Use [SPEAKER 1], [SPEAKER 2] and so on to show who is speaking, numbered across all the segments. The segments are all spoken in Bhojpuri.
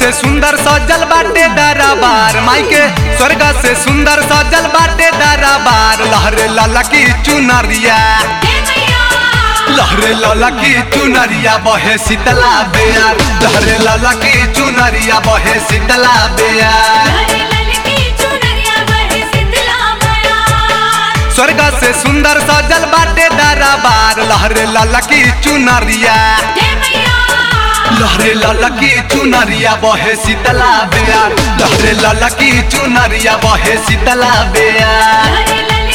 [SPEAKER 1] से सुंदर सजल बाटे दरबार माई के स्वर्ग से सुंदर सजल बाटे दरबार लहरे लाला की चुनरिया लहरे लाला की चुनरिया बहे शीतला बेयार लहरे लाला की चुनरिया बहे शीतला बेयार स्वर्ग से सुंदर सजल बाटे दरबार लहरे लाला की चुनरिया लहरे लाला की चुनरिया बहे शीतला बेयार लहरे लाला की चुनरिया बहे शीतला बेयार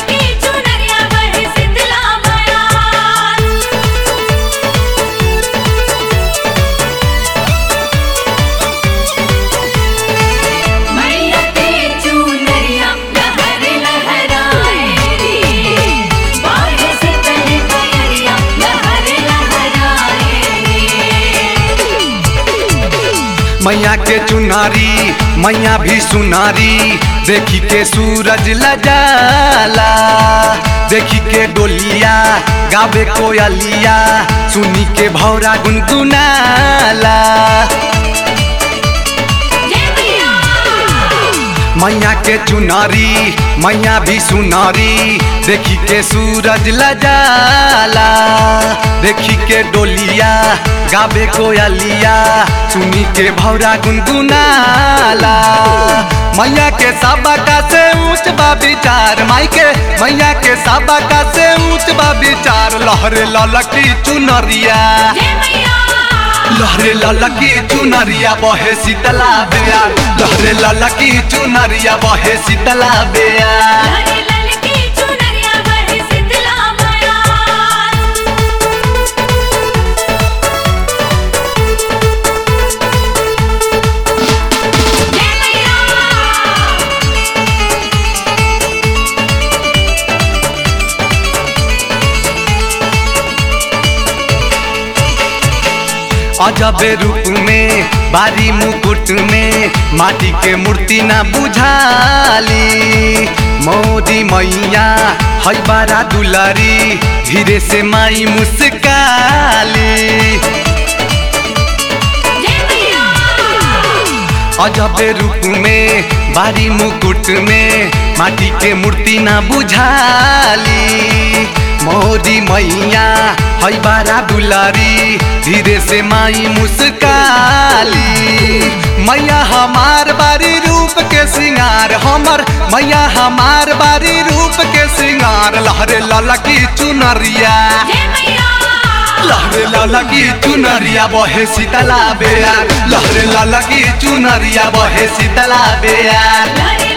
[SPEAKER 1] मैया के चुनारी मैया भी सुनारी देखी के सूरज लजाला देखी के डोलिया गावे कोयलिया सुनी के भौरा गुनगुनाला मैया के चुनारी मैया भी सुनारी देखी के सूरज लजाला देखी के डोलिया गावे कोयलिया सुनी के भौरा गुनगुनाला मैया के सबका से ऊंच बा विचार माई के मैया के सबका से ऊंच बा विचार लहरे ललकी चुनरिया लहरे ललकी चुनरिया बहे शीतला बेयार लहरे ललकी चुनरिया बहे शीतला बेयार अजबे रूप में बारी मुकुट में माटी के मूर्ति ना बुझाली मोदी मैया है बारा दुलारी धीरे से माई मुस्काली अजबे रूप में बारी मुकुट में माटी के मूर्ति ना बुझाली मोदी मैया है बारा दुलारी धीरे से माई मुस्काली मैया हमार बारी रूप के सिंगार हमर मैया हमार बारी रूप के सिंगार लहरे ललकी चुनरिया लहरे ललकी चुनरिया बहे शीतला बेयार लहरे ललकी चुनरिया बहे शीतला बेयार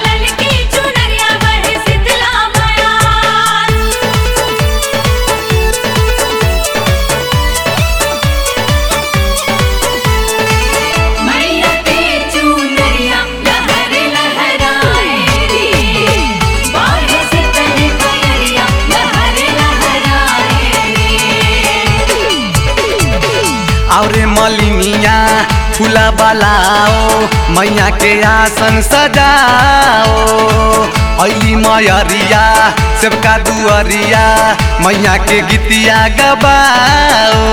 [SPEAKER 1] और मलिनिया फूला बलाओ मैया के आसन सजाओ अली मयरिया सबका दुअरिया मैया के गीतिया गबाओ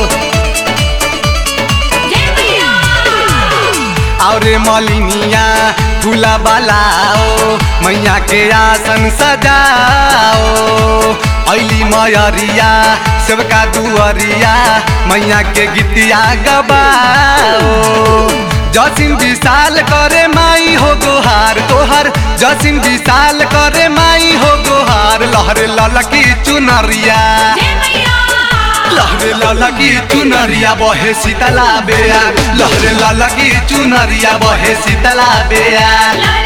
[SPEAKER 1] और मलिनिया फूला बलाओ मैया के आसन सजाओ अली मयरिया सबका दुअरिया मैया के गीतिया गबाओ जसिन विशाल करे माई हो गोहार तोहर जसिन विशाल करे माई हो गोहार लहरे ललकी चुनरिया लहरे ललकी चुनरिया बहे शीतला बेयार लहरे ललकी चुनरिया बहे शीतला बेयार